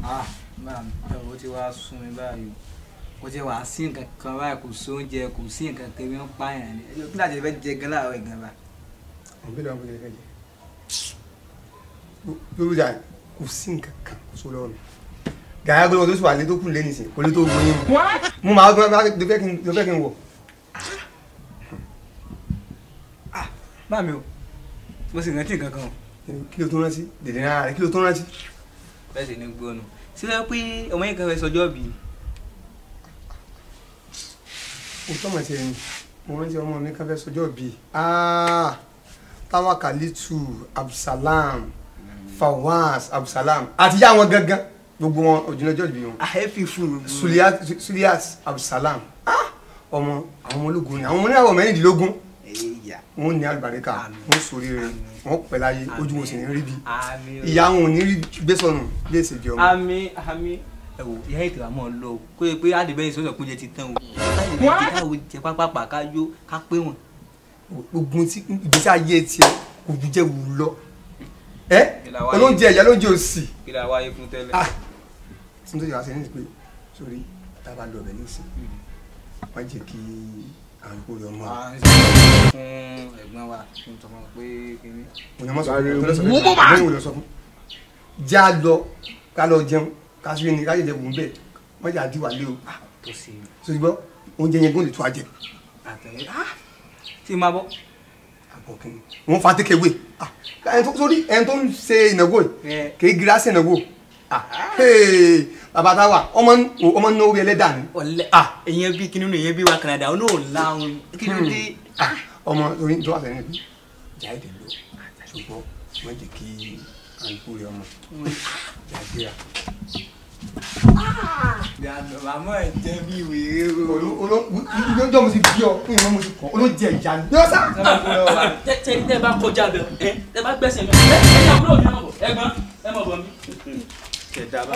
ah máa ẹ wo ti wá sún mi báyìí kò tí wàá sí nǹkan kan báyìí kò sóúnjẹ kò sí nǹkan kan bí wọ́n pààyàn ni ẹjọ́ kí láti fẹ́ jẹ gan láàárọ̀ ìgbà bá. àwọn bẹ́ẹ̀ lọ́wọ́ bẹ́ẹ̀ fẹ́ jẹ lórí ìjà kò sí nǹkan kan kò só lọ́rùn gàyà gbọ́dọ̀ tó sì wà lé tó kù lé nìsín kò lè tó gbóyè mu mo máa gbọ́dọ̀ máa lọ fẹ́ kí n lọ fẹ́ kí n wọ̀ bá mi o mo sì rántí nǹkan kan o kí ló tó rántí dèdè náà rẹ kí ló tó rántí. bẹ́ẹ̀ sì ni gbóònù síbẹ̀ pé ọmọ yẹn kan fẹ́ sọjọ́ bì í o tọ́ mọ̀ sí ẹni mo rántí ọmọ mi kan fẹ́ sọjọ́ bíi Tawakalitu Abdulsalam Fawaz Abdulsalam àti ìyá wọn gangan gbogbo wọn òjìnlẹ́jọ́ ìbí wọn àhẹ́fì fún un. Suliyat Suliyat Abdulsalam Ah! ọmọ àwọn ọmọ ológun ni àwọn ọmọ oníyàwó mẹ́rìndínlógún ẹ̀yà wọn ní àlùbáríkà Àmín. wọn sórí rẹ wọn pẹ́ láyé ojú wọn sì ní rí bí àmì o. ìyá wọn ò ní rí gbé sọnù bí èsì di ọmọ àmì àmì ẹ wò ìyá ètò àmọ́ lọ o kó yẹ pé àdìbẹ́yìn sọ́sọ̀ kúnjẹ ti tán o láti lè jẹ́ káwọ́ jẹ pápápá ká yó ká pé wọn. gbogbo tí ìgbésí ayé tiẹ̀ kò ju jẹ́ wù lọ ẹ Ìlà wáyé. olóúnjẹ ìyá lóúnjẹ òsì kí la wáyé fún tẹ́lẹ̀. ah tí n tó yẹ wá sí ní pé sórí tábà lọ ọbẹ̀ nísìn wọ́n jẹ́ kí àwọn ìkó rẹ̀ ọmọ à ń sọ fún ẹ̀gbọ́n wa kí n sọ fún un pé kíní. òyìnbó sọ fún mi tó lọ sọ fún mi lẹ́yìn òyìnbó sọ fún mi já lọ ká lọ jẹun ká sí ní ká jẹjẹ bùn bẹ́ẹ̀ wọ́n jẹ́ àdíwà lé o tó ṣe sórí gbọ́ oúnjẹ yẹn gbọ́n lè tó àjẹ àtẹ̀lé tí máa bọ́. àbọ̀ kí ni wọ́n fa tékèwé ah ẹni tó sórí ẹni tó ń ṣe ìnáwó yìí ẹ kì í gira sí ìnáwó ah hey bàbá táwa ọmọ ọmọ náwó bí ẹlẹ́dà ni ọ̀lẹ́ ah ìyẹn bí kinní nù ìyẹn bí wa Canada ó náà láwọn kí ló dé. ah ọmọ orí tó wà sẹ́yìn níbi jáde lọ ṣùgbọ́n wọ́n jẹ́ kí àǹkú rẹ ọmọ jáde rà. màmá ẹ̀ jẹ́ bí wèrè o. olóńjọ́ mo ti bí ọ fún ìmọ̀ mo ti kọ́ olóńjẹ ìjà ni. yọ sá. tẹ tẹ tẹ bá kọjá bẹ ẹ tẹ bá gbẹsẹ mi ẹ ẹ yà wúlò mi náà bọ ẹ̀gbọ́n ẹ mọ bọ mi. kẹ̀dá bá.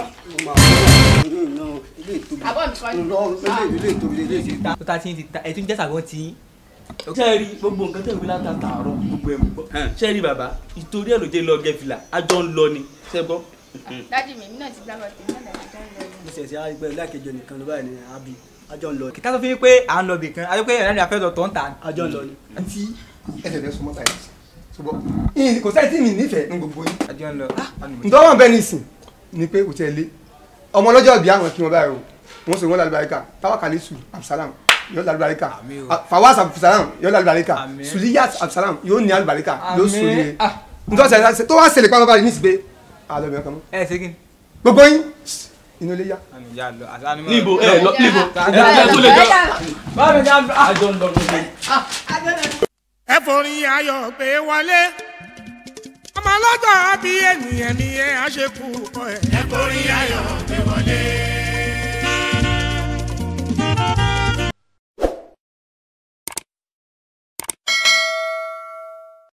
àbọ̀ mi kọ́ ni. tó ta ti ń ti ta ẹ̀ tún jẹ́ sàgọ́ tí. sẹ́ẹ̀rì gbogbo nǹkan tẹ̀ wí láta tààrọ̀ gbogbo ẹ̀ mú gbọ́ sẹ́ẹ̀rì bàbá ìtorí ẹ̀ ló jẹ́ lọ gẹ̀fìlà àjọ ń lọ ni ṣẹ́ gbọ́. dájú mi mi náà ti gbàgbọ́ tèmi náà dájú tó ń lọ ni. mo ṣe ṣe àgbẹ̀ lákejì nìkan ló báyìí ni àbí àjọ ń lọ ni kìtà tó fi pé à ń lọ bì kan àti pé ẹ̀rọ ìyàfẹ́ lọ tó ń ta. àjọ ń lọ ni. àti ẹsẹ̀ rẹ súnmọ́ táyà sí. ṣùgbọ́n ìyìn kò sáyé tí mi nífẹ̀ẹ́ ní gbogbo yín. àjọ ń lọ. ntọ́wọ́n bẹ́ẹ̀ ní ìsìn ni pé kò tẹ́ lé ọmọ ọlọ́jọ́ ìbí àwọn kí wọ́n báyìí o wọ́n sọ wọ́n lálùbáríkà Tawakalitu Abdulsalam yóò lálùbáríkà Àmín o. Fawaz Abdulsalam yóò lálùbáríkà Àmín. Suliyat Abdulsalam yóò ní alùbáríkà yóò Àmín. sórí rẹ Ah. ntọ́sẹ̀ tó wá ṣẹlẹ̀ pàápàá ní ìsìgbé àlọ́ mi ọkàn mọ́ ẹ ṣe kí ni. gbogbo yín inú ilé yá àmì ìyá lọ àti ànímọ́. níbo ẹ lọ níbo ẹ ẹ tó lè jọ àjọ ń lọ gbogbo. ẹ forí ayọ̀ pé wọlé ọmọ ọlọ́jọ́ bí ènìyàn ni ẹ á ṣe kú ọ ẹ. ẹ forí ayọ̀ pé wọlé.